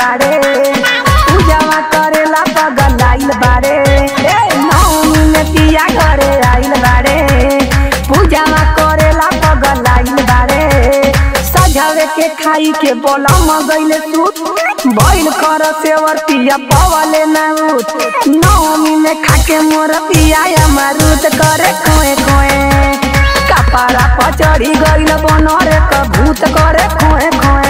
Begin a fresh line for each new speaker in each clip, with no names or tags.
बारे पूजावा करेला पगल आइल बारे ए नौमी में पिया घरे आइल बारे पूजावा करेला पगल आइल बारे सजावे के खाई के बोला मगैले सूत बैल कर सेवर पिया पवले ना उठ नौमी में खाके मोर पिया अमरूद करे खोए खोए कपारा पचड़ी गइल बनरे क भूत करे खोए खोए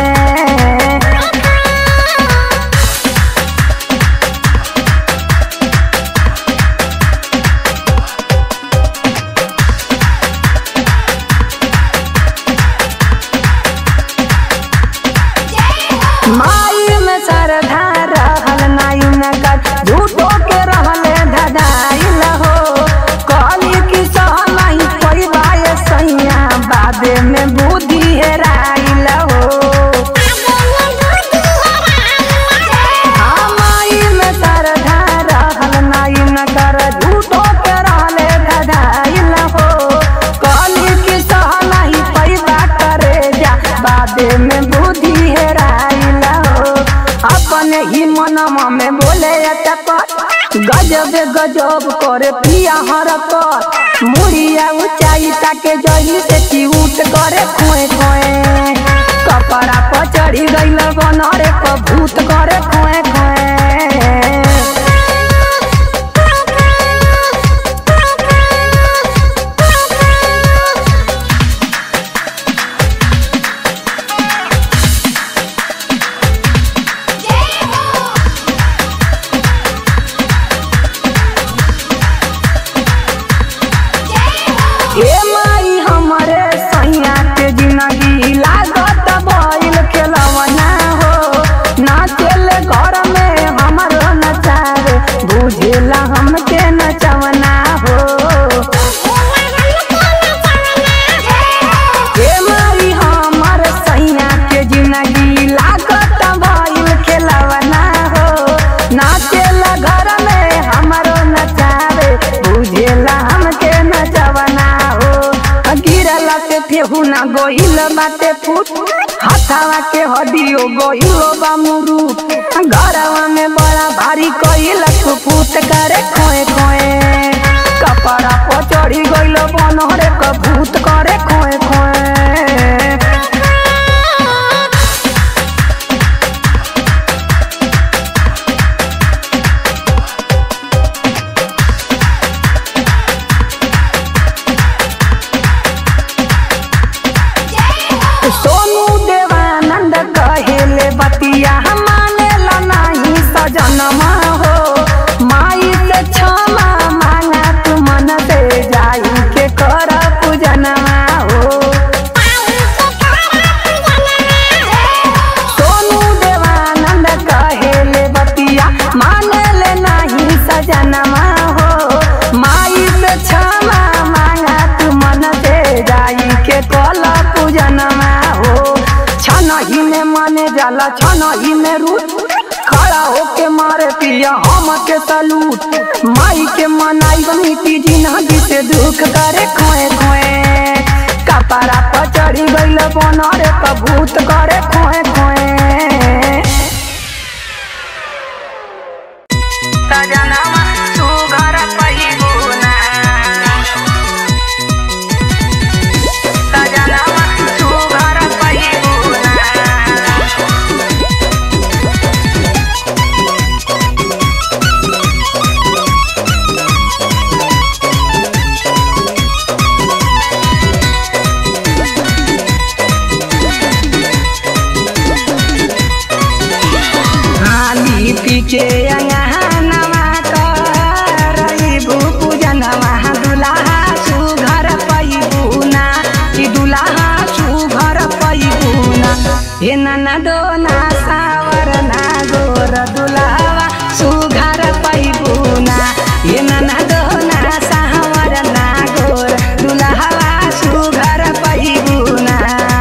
माई में सरधा रहल नाई नगर झूठो के रहले धदाइल हो कहली कि सहनाई कोई बाय सैया बादे में बुद्धि हेराइल हो हाँ, माई में सरधा रहल नाई नगर झूठो के रहले धदाइल हो कहली कि सहनाई पैदा करे जा बादे में बुद्धि हेराइल हो अपने ही मनवा में बोले अटपट गजब गजब करे पिया हरकत मुड़िया ऊंचाई ताके जही से चिऊट करे खोए खोए कपड़ा पर चढ़ी गइल बनरे क भूत करे खोए खोए ए माई हमरे सैया के जिंदगी लागत भइल खेलवना हो नाचेले घर में हमरो नचावे बुझेला हमके नचवना हो ए माई हमर सैया के जिंदगी लागत भइल खेलवना हो नाचेला घर में हमरो नचावे बुझेला हमके नचवना हो गिरला से फेहू ना गोइल बाटे फूट हथावा के हडियो गोइल बा मुरूट घरवा में बड़ा भारी कइल फूट करे खोए खोए कपड़ा पर चढ़ी गइल बनरे क भूत करे खोए खोए सोनू देवानंद कहेले बतिया मानेला नहीं सजनमा हो माई से क्षमा मांगा तू मन से जाई के कर पूजनमा हो सोनू देवानंद कहेले बतिया मानेले नहीं सजनमा हो माई से क्षमा मांगा तू मन से जाई के कल पूजनमा हो छनही में मने जाला छनही में रूट खड़ा होके मारे पिया हम के सलूट माई के मनाई मीठी जिंदगी से दुख करे खोए खोए कपड़ा पर चढ़ी गइल बनरे क भूत करे खोए खोए सजनवा तू घर पहिबुना सजनवा तू घर पहिबुना हाली पीके अंगनवा करई भूपू जनवा दुलाहा सुघर पैबुना कि दुलाहा सुघर पैबुना हे नना दोना सावर ना गोर दुलावा सुघर पैबुना हे नना दोना सावर ना गोर दुलावा सुघर पैबुना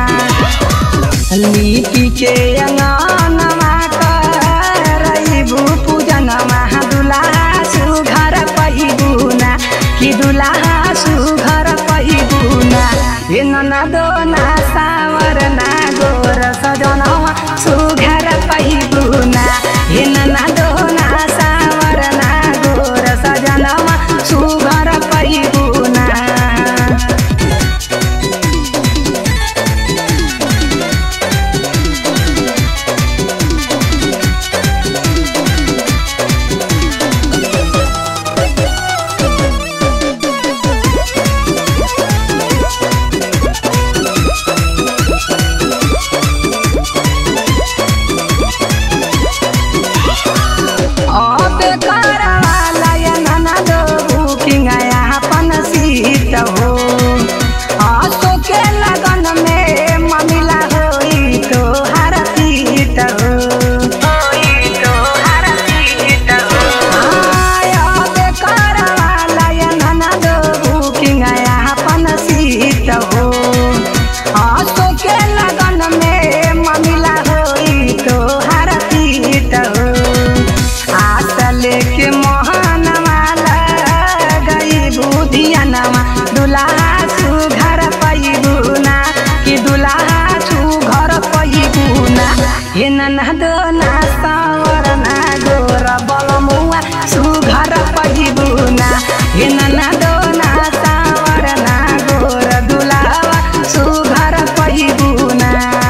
लिपि के अंगनमा करई भूपू जनवा दुलाहा सुघर पहिबुना कि दुलाहा सुघर पहिबुना हे ननदो ना सावर ना गोर सजनवा सुघर पहिबुना दुल्हा सुघर पैबुना कि दुल्हा सुघर पैबुना हे ननद ना सावर ना गोर बलमुआ सुघर पैबुना हे ननद ना सावर ना गोर दुल्हा सुघर पैबुना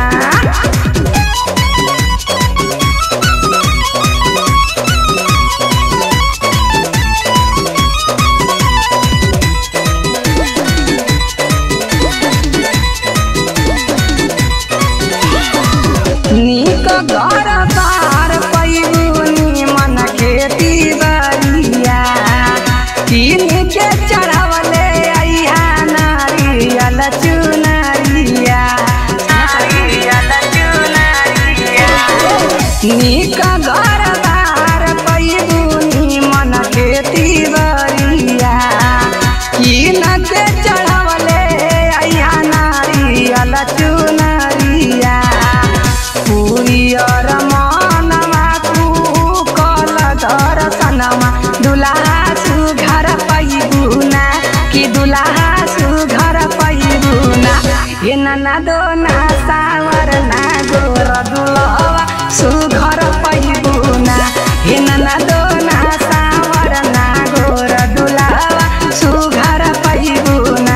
नीक घर बार पैबुनी मन खेती बरिया तीन के चढ़वले अइहा नारियल चुनरिया नारियल चुनरिया नीक घर बार पैबुनी मन खेती बरिया तीन के चढ़वले अइहा नारियल चुनरिया पुरियर मनवा तू कल दर्शनमा दुल्हा सुघर पैबुना कि दुल्हा सुघर पैबुना हे नाना दो ना सावर ना गोर दुलवा सुघर पैबुना हे नाना दो ना सावर ना गोर दुलवा सुघर पैबुना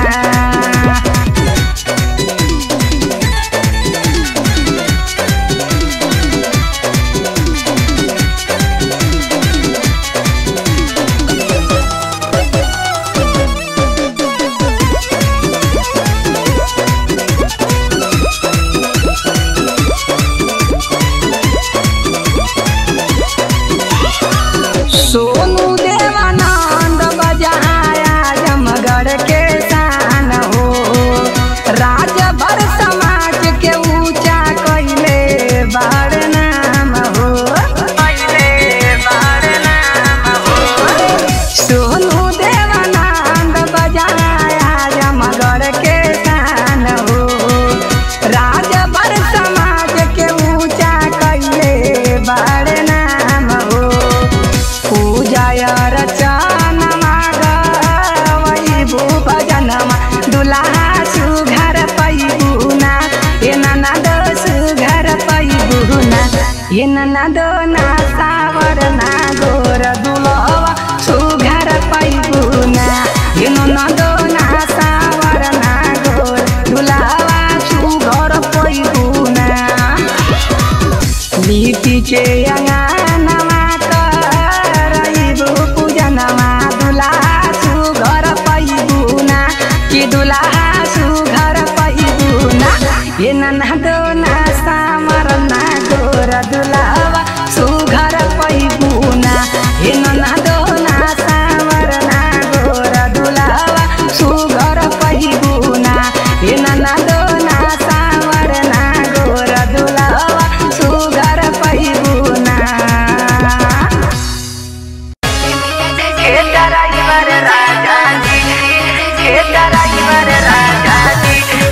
सोनू देवानंद बजाया जमगढ़ के शान हो राजभर समाज के ऊंचा कैले बार नाम हो कैले बार नाम हो सोनू देवानंद बजाया जमगढ़ के शान हो राजभर समाज के ऊंचा कैले बार नाम हो पूजाय रचनमा गवै भूपजनमा दुल्हा सुघर पैबुना हे ननद सुघर पैबुना हे ननद ना सावर ना गोर दुलवा सुघर पैबुना हे ननद ना सावर ना गोर दुलवा सुघर पैबुना लिपि के अङ्गनमा करैबु पूजनमा दुल्हा सुघर पैबुना कि दुल्हा सुघर पैबुना हे ननदो ना सामर ना गोर दुल्हावा सुघर पैबुना हे ननदो ना सामर ना गोर दुल्हावा सुघर पैबुना हे ननदो ना सामर ना गोर दुल्हावा सुघर पैबुना हे ड्राइवर राजा जी हे ड्राइवर राजा जी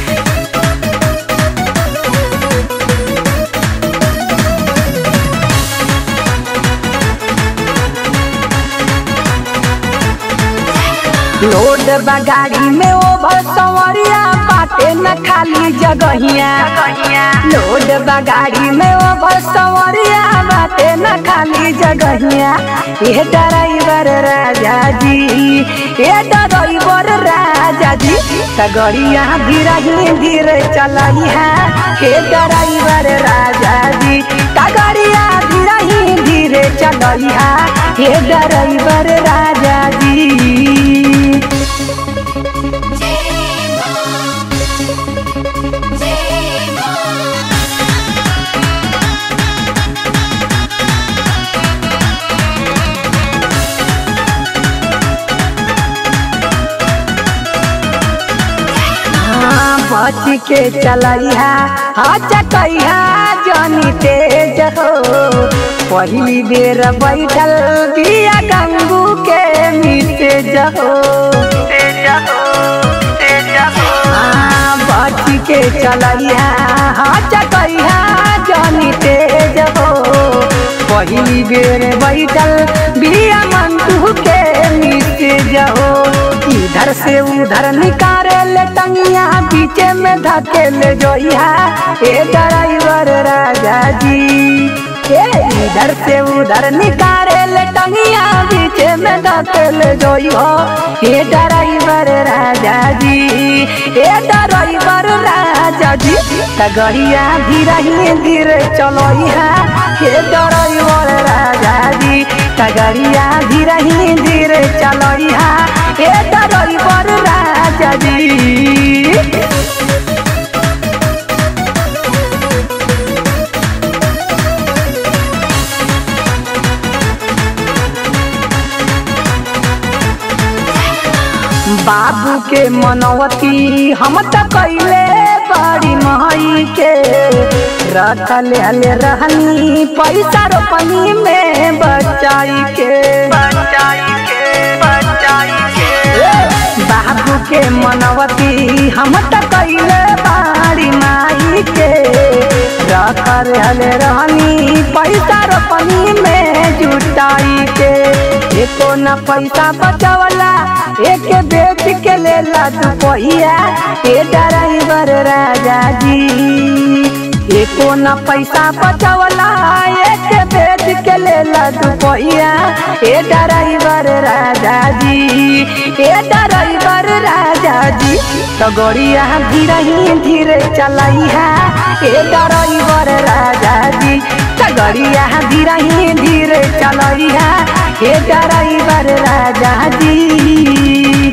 लोड बगाड़ी में ओ भसवरिया बाटे न खाली जगहिया लोड बगाड़ी में ओ भसवरिया बाटे न खाली जगहिया ये ड्राइवर राजा जी ये ड्राइवर राजा जी तगड़िया धीरे ही धीरे चलाई है हे ड्राइवर राजा जी तगड़िया धीरे ही धीरे चलाई है हे ड्राइवर राजा जी हाँ, बच के चलैहा हाँ चकैहा जनी तेज हो पहिली बेर बैठल बिया गंगू के मितेज हो हाँ, बच के चलैहा हाँ चकैहा जनी तेज हो पहिली बेर बैठल बिया मंटू के मितेज हो इधर इधर से उधर निकारे ले टंगिया पीछे में धके ले जोइया ए ड्राइवर राजा जी ए इधर से उधर निकारे ले टंगिया पीछे में धके ले जोइया ए ड्राइवर राजा जी ए ड्राइवर राजा जी तगड़िया धीरे ही धीरे चलोइया ए ड्राइवर राजा जी तगड़िया धीरे ही धीरे चलोइया ए ड्राइवर राजा जी बाबू के मनवती हम त कैले बड़ी मई के रखल हले रहनी पैसा रोपनी में बचाई के बचाई के बचाई के बाबू के मनवती हम त कैले बड़ी माई के रखल हले रहनी पैसा रोपनी में जुटाई के एको न पैसा बचवला एक बेच के लेला तू पहिया ए ड्राइवर राजा जी एको न पैसा बचवला एक बेच के लेला तू पहिया ए ड्राइवर राजा जी ए ड्राइवर राजा जी तो गड़िया धीरे ही धीरे चलैया ए ड्राइवर राजा जी तो गड़िया धीरे ही धीरे चलैया ए ड्राइवर राजा जी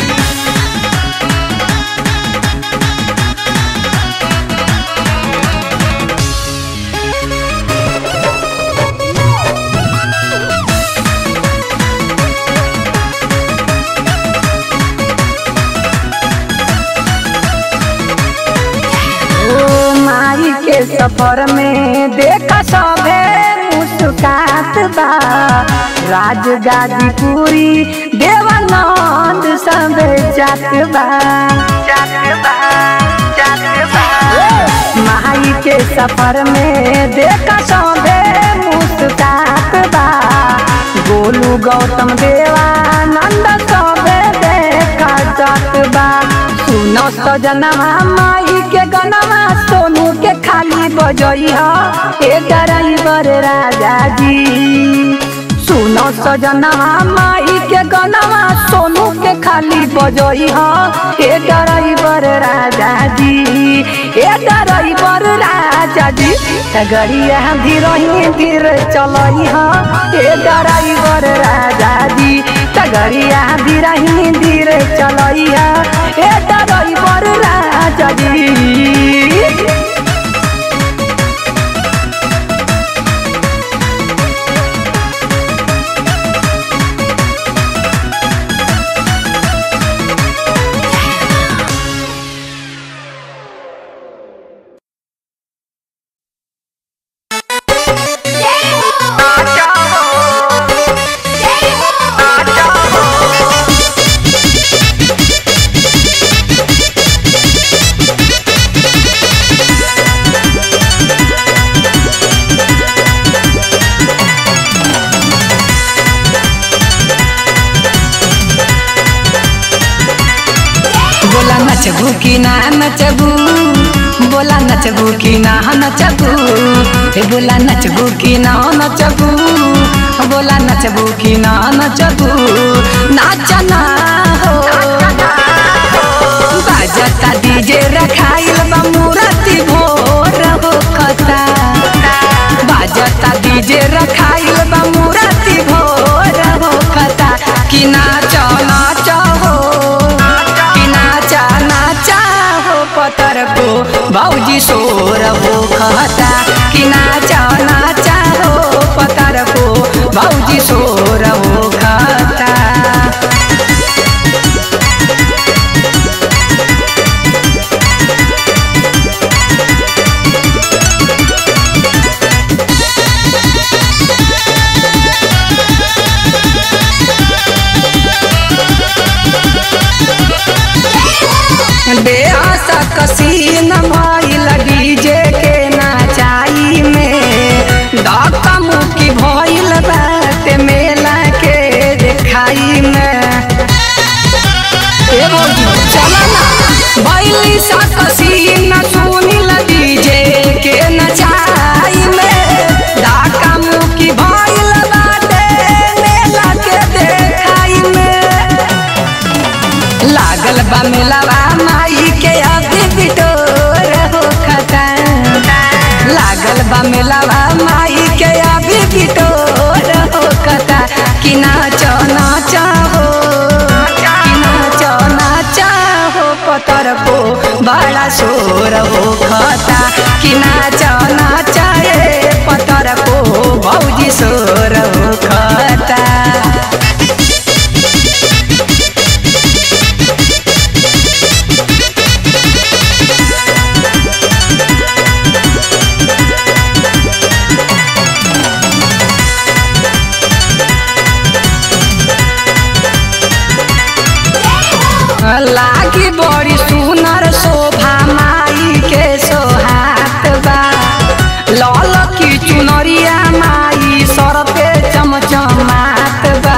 ओ माई के सफर में देखा सभे मुस्कात बा राज गाजीपुरी देवानंद सबे जात बा जात बा जात बा माई के सफर में देखा सभे मुस्कात बा गोलू गौतम देवानंद सबे देखा जात बा सुनो सजनवा माई के गनवा सोनू के खाली बजई ह ए ड्राइवर राजा जी सुनो सजनवा माई के गनवा सोनू के खाली बजई ह ए ड्राइवर राजा जी ए ड्राइवर राजा जी गड़िया धीरे ही धीरे चलई ह ए ड्राइवर राजा जी गड़िया धीरे ही धीरे चलई ह ए ड्राइवर राजा जी
बोला नचबू की ना नचबू बोला नचबू की ना नचबू हे बोला नचबू की ना नचबू बोला नचबू की ना नचबू नाचना हो बाजता डीजे रखाइल बा मूर्ति भोर हो खता बाजता डीजे रखाइल बा मूर्ति भोर हो खता कि नाच नाच हो कि नाचा नाचा हो पतर को भौजी सोर हो खता कि नाचा नाचा हो पतर को भौजी सोर हो खता बेआसा कसीन भइल डीजे के नाचाई में धक्का मुक्की भइल बात मेला के देखाई में ए भौजी चला ना बैली सकसी न सुनिल डीजे के नचाई में डाका मुकी भइल बाटे मेला के देखाई में लागल बा मेलावा माई के अभी बिटोर हो खता लागल बा मेलावा माई के अभी बिटोर हो खता कि नाच नाच हो कि नाच नाच हो पतर को बड़ा शोर हो खता कि नाच नाच ए पतर को भौजी शोर हो खता लागी बड़ी सुनर शोभा माई के सोहात बा लाल की चुनरिया माई सर पे चमचमात बा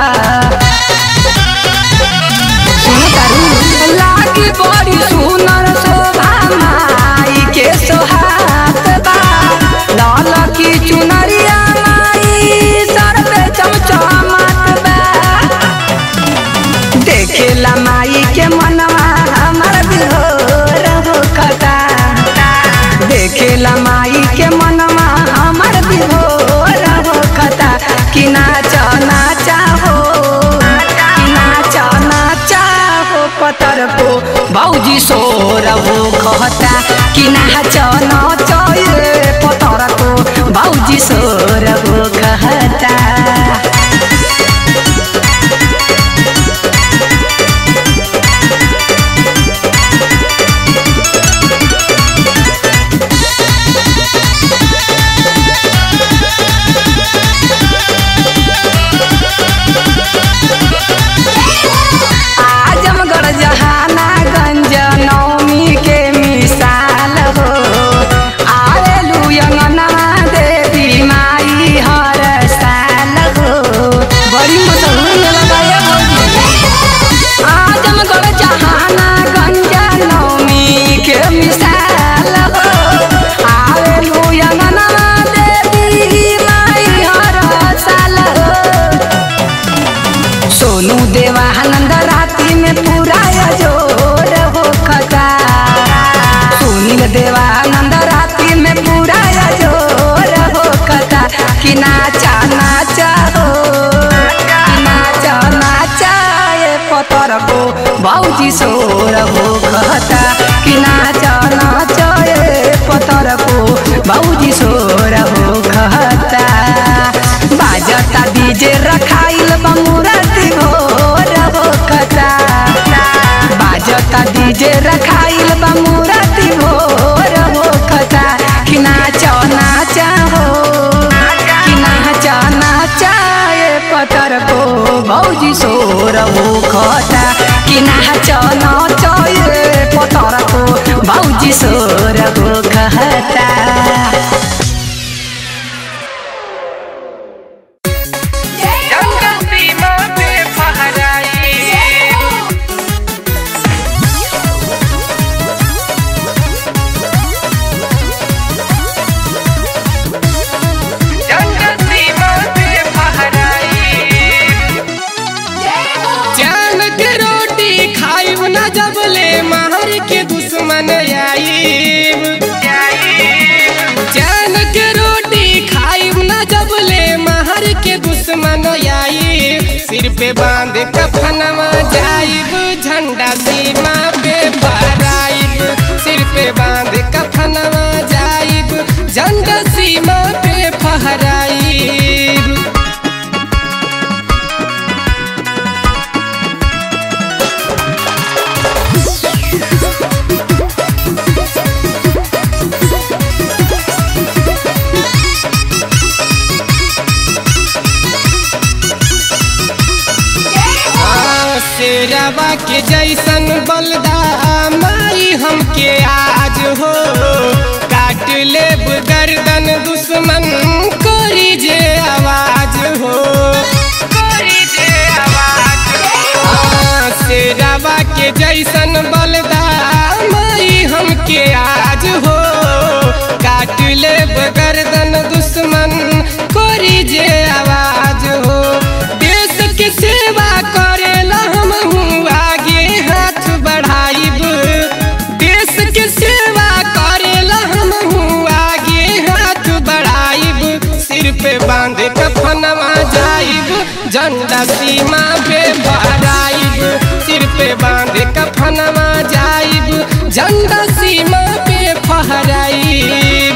सुनो तारू लागी बड़ी सुनर शोभा माई के सोहात बा लाल की चुनरिया माई सर पे चमचमात बा देखेला माई के मनवा हमर बिहोर हो कता देखेला माई के मनवा हमर बिहोर हो कता कि नाच नाच हो कि नाच नाच हो पतर को भौजी सोर हो कहता कि नाच नाच ए पतर को भौजी सोर हो कहता आजमगढ़ जहानागंज नवमी के मिसाल हो आवेलू अंगना देवी माई हर साल हो बड़ी मशहूर मेला बा ये भौजी आजमगढ़ जहानागंज नवमी के मिसाल हो आवेलू अंगना देवी माई हर साल हो सोनू देवानंद राति में पूरा जोर हो खता सुनील देवानंद राति में पूरा जोर हो खता कि नाचा नाचा हो कि नाचा नाचा ये पतर को भौजी सोर हो खता कि नाचा नाचा ये पतर को भौजी सोर हो खता बाजता डीजे रखाइल बा मूर्ति भोर हो खता बाजता डीजे रखाइल बा मूर्ति भोर हो खता कि नाच नाच हो कि नाच नाच ए पतर को भौजी सोर हो खता कि नाच नाच ए पतर को भौजी सोर हो खता
जंगल सीमा पे फहराई जंगल सीमा पे फहराई
जान के रोटी खाइब न जबले मार के दुश्मन आईब जान के रोटी खाइब न जबले मार के दुश्मन आईब सिर पे बांध कफनवा जाइब झंडा सीमा पे फहराइब सिर पे बांध कफनवा जाइब झंडा सीमा पे फहराइब आ, शेरवा के जैसन बलदा माई हमके आज हो काट लेब गर्दन दुश्मन करी जे आवाज हो
कोरी जे आवाज
आ, शेरवा के के जैसन बलदा माई हमके आज हो काट ले गर्दन दुश्मन कोरी जे आवाज हो देश के सेवा करेला हम आगे हाथ बढ़ाइब देश के सेवा करेला हम आगे हाथ बढ़ाइब सिर पे बांध कफनवा जाइब झंडा सीमा पे फहराइब सिर पे बांध कफनवा जाइब झंडा सीमा पे फहराइब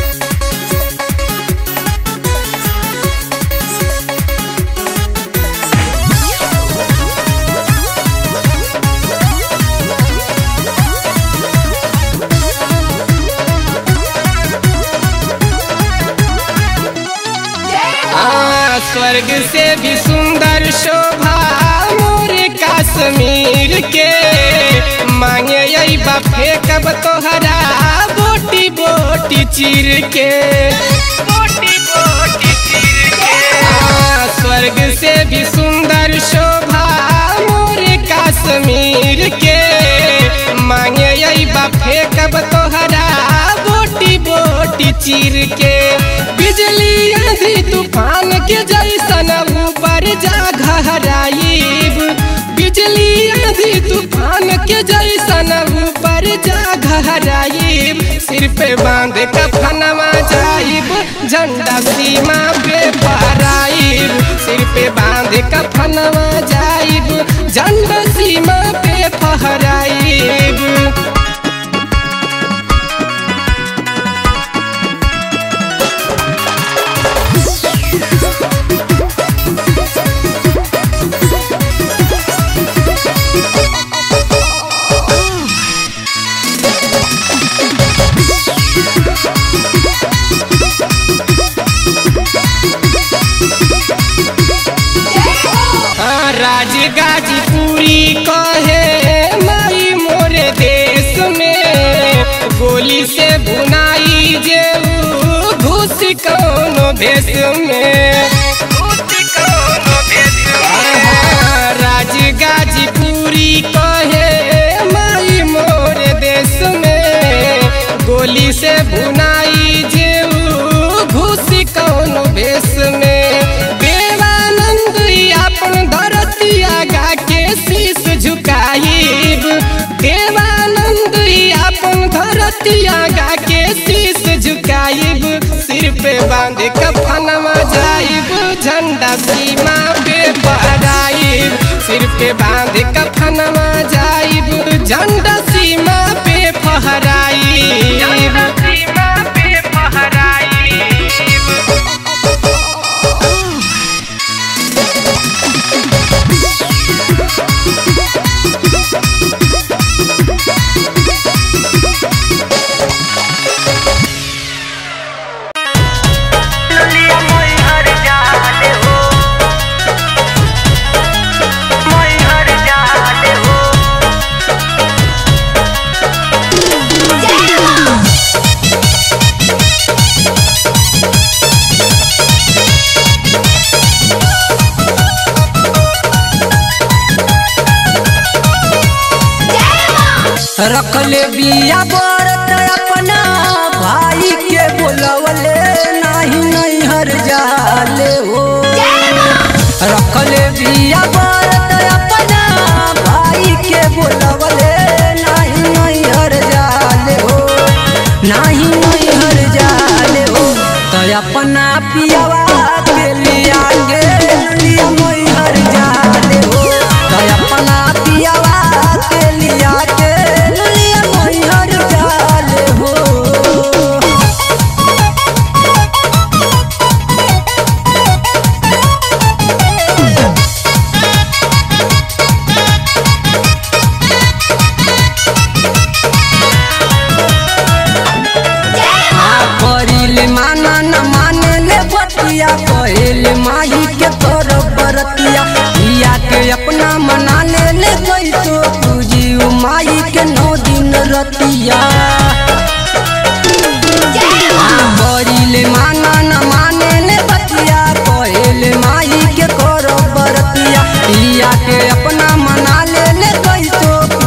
आ, स्वर्ग से भी सुंदर शोभा मोर कश्मीर के मांगे यही बफे कब तोहरा बोटी बोटी चीर के बोटी बोटी चीर के आ, स्वर्ग से भी सुंदर शोभा मोर कश्मीर के मांगे यही बफे कब तोहरा बोटी बोटी चीर के बिजली आंधी तूफान के जैसन ऊपर जा घहराइब बिजली आंधी तूफान के जैसन ऊपर जा घहराइब सिर पे बांध कफनवा जाइब झंडा सीमा पे फहराइब सिर पे बांध कफनवा जाइब झंडा सीमा पे फहराइब हाँ, राज गाजीपुरी कहे माई मोरे देश में गोली से बुनाई जे ऊ घुस कौनो भेष में हाँ, राज गाजीपुरी कहे माई मोरे देश में गोली से बुनाई जे ऊ घुस कौनो भेष में देवानंद अपन धरतिया गा के शीश झुकाइब देवानंद अपन धरतिया गा के शीश झुकाइब सिर पे बांध कफनवा जाइब झंडा सीमा पे फहराइब सिर पे बांध कफनवा जाइब झंडा सीमा पे फहराइब
सीमा पे फहराई दुनिया मोई हर जाने हो मोई हर जाने हो
रखले बिया बरत अपना भाई के बोलवले नाही नहीं हर जाले हो रखले बिया बरत अपना भाई के बोलवले नाही नहीं हर जाले हो नाही नहीं हर जाले हो तो अपना पियावा के लिया के लिया मोई हर जाले हो तो अपना पियावा के लिया के लिया मोई हर जाले हो करिल माना न माने ले बतिया कहल माही के तोर बरतिया पिया के अपना मना ले ले गई तो पूजी उ माई के नौ दिन रतिया करिल माना न माने ले बतिया कहल माही के कर बरतिया पिया के अपना मना ले ले गई तो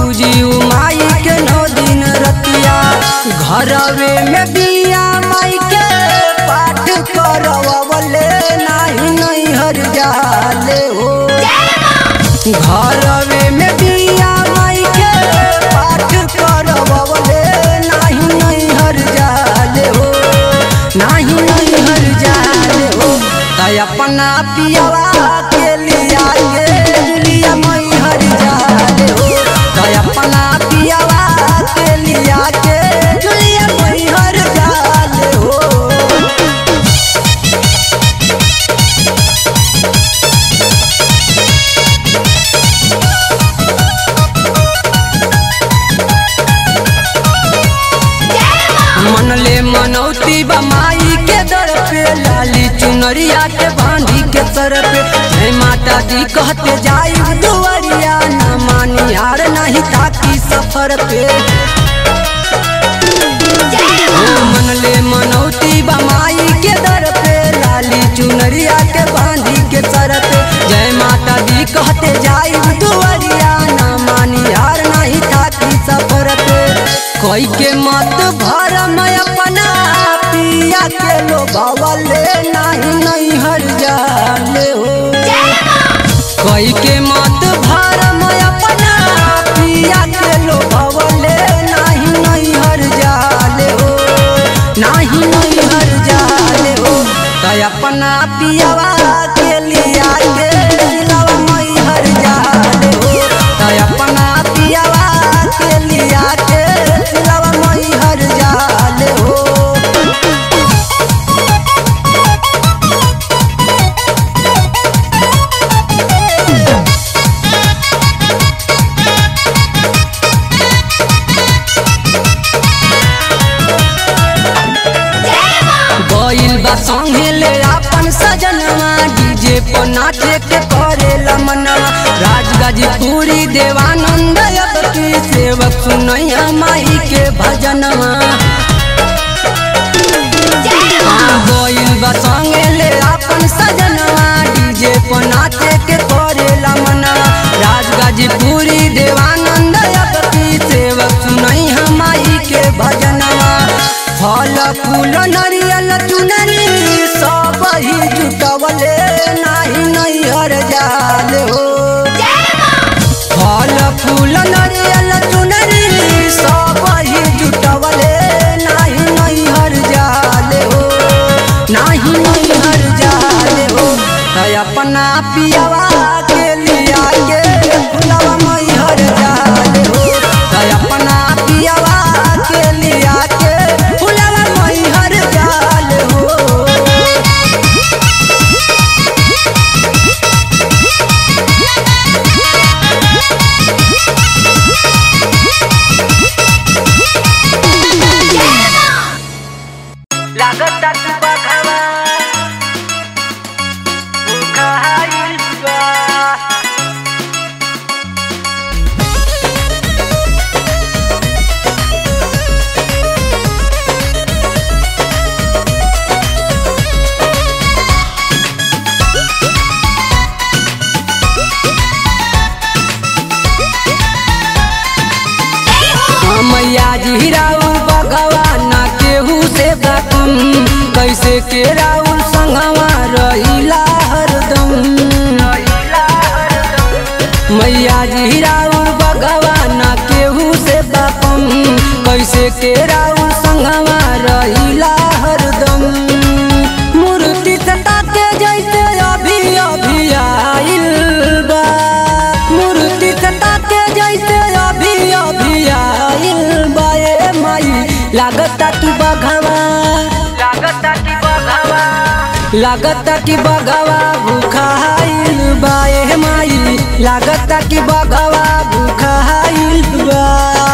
मनौती बमाई के दर पे लाली चुनरिया के बांधी के सर पे जय माता दी कहते जाई दुआरिया न मानी हार नहीं ताकी सफर पे मन ले मनौती बमाई के दर पे लाली चुनरिया के बांधी के सर पे जय माता दी कहते जाई दुआरिया न मानी हार नहीं ताकी सफर पे कोई के मत भर मैं अपना पिया के लो भवले नहीं नहीं हर जाले हो कोई के मत भर मैं अपना पिया के लो भवले नहीं नहीं हर जाले हो नहीं नहीं हर जाले हो तो अपना पियावा के लिया के लवा मई हर जाले हो तो अपना पियावा के लिया के लवा मई हर जाले हो गइल बा संगे ले अपन सजनवा डीजे पर नाचे के करे मनवा राजगाजीपुरी देवानंद अब की सेवक सुनैया माई के भजनवा हाँ, गइल बा संगे ले अपन सजनवा डीजे पर नाचे के करे मनवा राजगाजीपुरी देवानंद अब की सेवक सुनैया माई के भजनवा फल फूल नरियल चुनरी सब ही जुटवले नाही नहीं हर जाल हो फल फूल नरियल चुनरी सब ही जुटवले नाही नहीं हर जाल हो नाही नहीं हर जाल हो तो अपना पियावा के लिया के फुलवा मई हर जाल हो तो अपना पियावा के लिया के फुलवा मई हर जाल हो
लागत तू बघावा उखाईल बा
मैया जी राउल भगवान केहू से बातम कैसे के राउल संगवा रहिला हरदम मैया जी राउल भगवान केहू से बातम कैसे के राउल संगवा रहिला हरदम मूर्ति सटा के जैसे अभी अभी आइल बा मूर्ति सटा के जैसे अभी अभी आइल बा ए माई लागता कि बघवा
लागत की बघावा
लागता कि बघवा भूखाइल बा ए माई लागता कि बघवा भूखाइल बा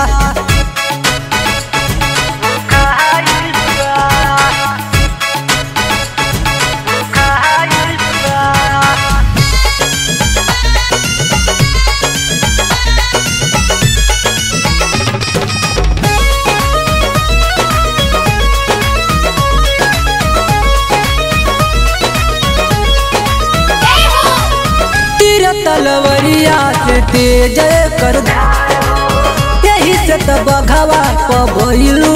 उखाईल बा उखाईल बा
तीर तलवरिया से तेज कर यही से तो बघवा पबैलू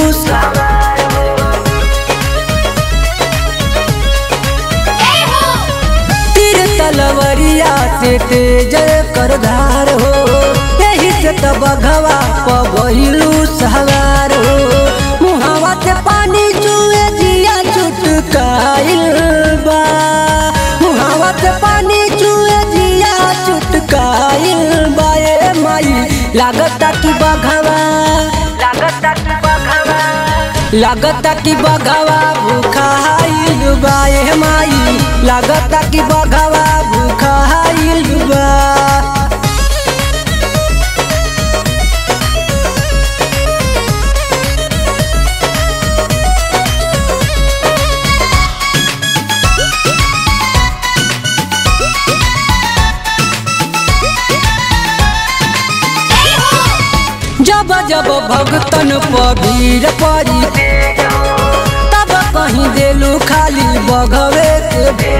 तीर तलवरिया से तेज कर धार हो यही से तो बघवा पबैलू सवार हो मुहावा से पानी चुए जिया चुटकाइल बा मुहावा से पानी चुए जिया चुटकाइल बा ए माई लागता कि बघवा
लागत की बघावा
लागता कि बघवा भूखाइल बा ए माई लागता कि बघवा भूखाइल बा जब भगतन पबीर परी तब कहीं देलू खाली बघवे के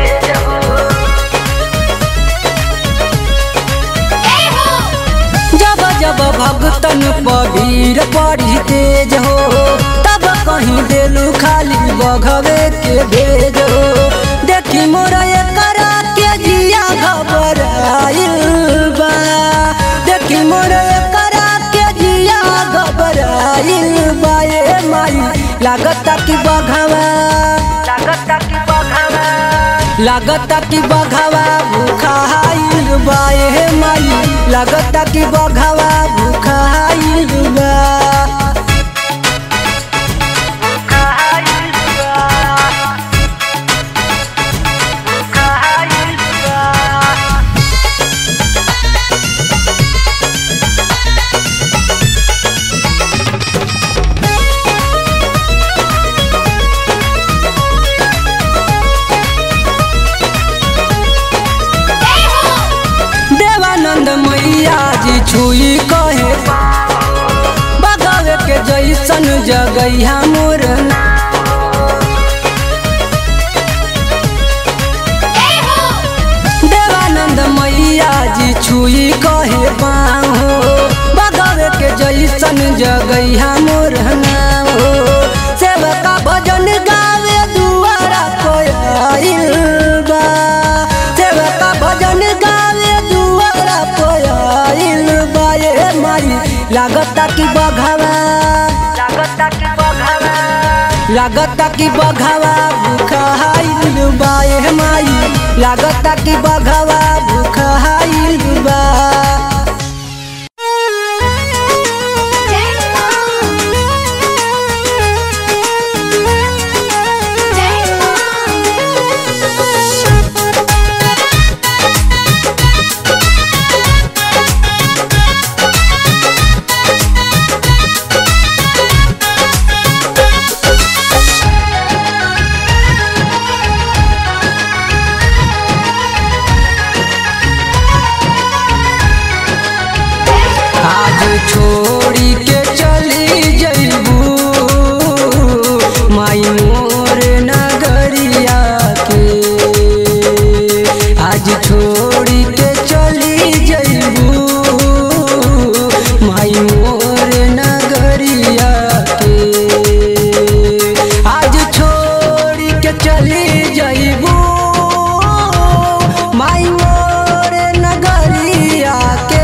जब जब भगतन पबीर परी तेज हो तब कहीं देलू खाली बघवे के भेज हो देखी मोर करा के जिया घबराइल बा देखी मोर करा के जिया घबराइल बा ए माई लागता कि बघवा
लागता कि बघवा
लागता कि बघवा भूखाइल बा ए माई लागता कि बघवा भूखाइल बा
खाइल बा खाइल बा
देवानंद मैया जी छुई कहे बगवे के जैसन जगैया मोर देवानंद मैया जी छुई कहे पाँव हो बगवे के जैसन जगैया मोर नाम हो सेवका भजन गावे दुआरा कोयल बा सेवका भजन गावे दुआरा कोयल बा ए माई लागता कि बघवा
लागता कि बघवा
लागता कि बघवा भूखाइल बा ए माई लागता कि बघवा भूखाइल बा आज छोड़ी के चली जइबू माई मोर नगरिया के आज छोड़ी के चली जइबू माई मोर नगरिया के आज छोड़ी के चली जइबू माई मोर नगरिया के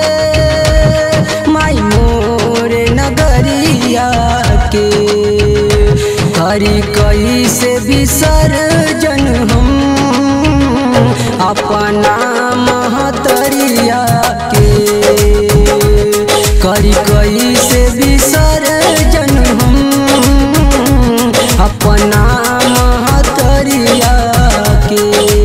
माई मोर नगरिया के करी कैसे विसर्जन हम अपना महतरिया के करी कैसे विसर्जन हम अपना महतरिया के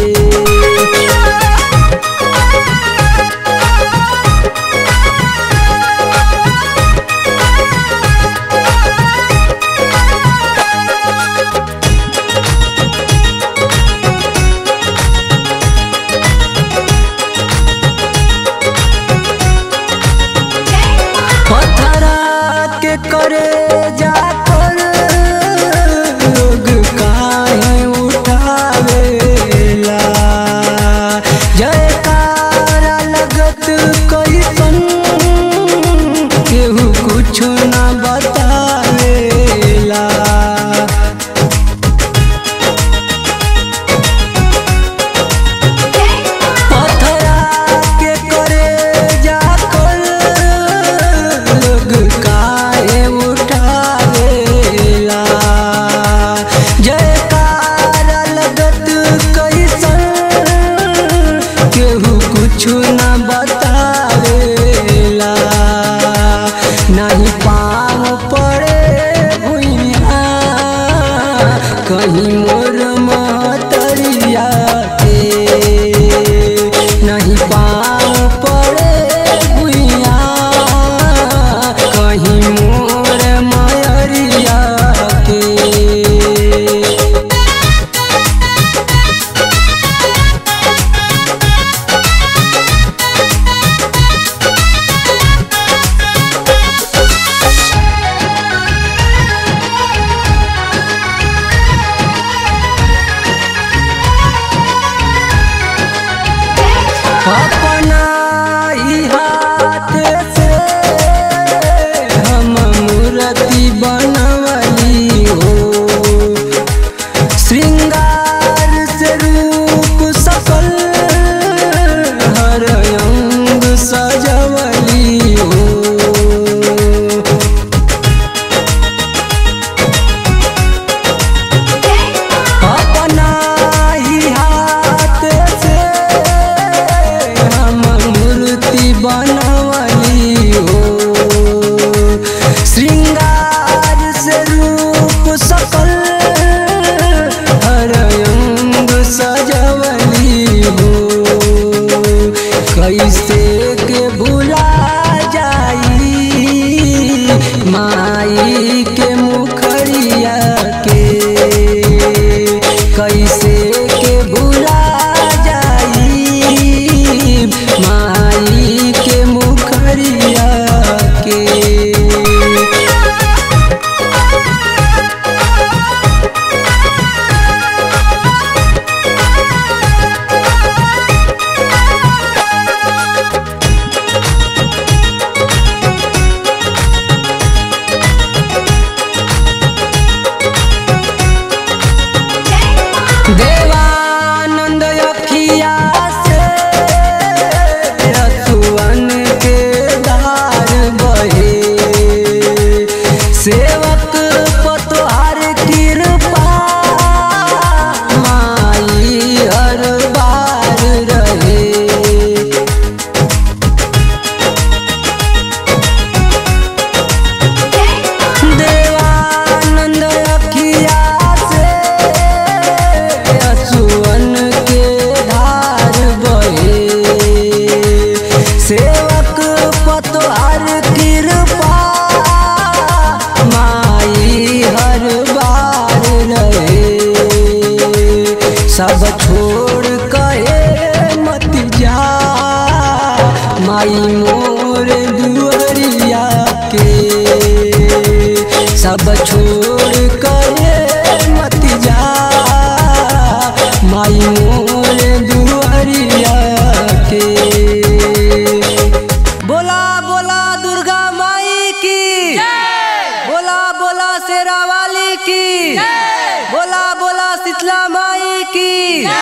पथरा के करे जाकर लोग काहे उठावेला जयकारा लगत कैसन केहू कुछ न बतावेला पथरा के करे जाकर लोग काहे उठावेला जयकारा लगत कैसन केहू कुछ न बतावेला नहीं पाँव पड़े भुइया कहीं मोर महतरिया के नहीं पाँव पड़े भुइया कहीं मोर मयरिया के
माई के मुखरिया के कैसे के भुला जाई माई के मुखरिया के देवानंद अखिया से रसुअन के धार बहे सेवक पतवार कृपा माई हर बार रहे देवानंद अखिया से असुअन के धार बहे सेवक पतवार कृपा माई हर बार रहे सब छोड़ कहे मत जा माई मोर दुआरिया के सब छोड़ कहे मत जा माई मोर दुआरिया के बोला बोला दुर्गा माई की बोला बोला शेरा वाली की बोला बोला शीतला माई की